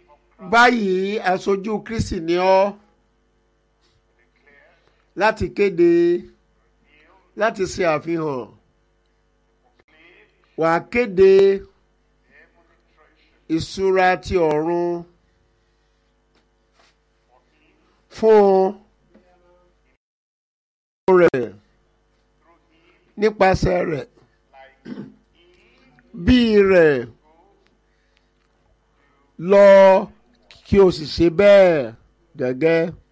báyìí aṣojú kristi ni ọ́ láti kéde láti ṣe àfihàn wàá kéde ìṣúra ti ọ̀run fún rẹ̀ nípasẹ̀ rẹ̀ bí rẹ̀ lọ kí o sì ṣe bẹ́ẹ̀ gẹ́gẹ́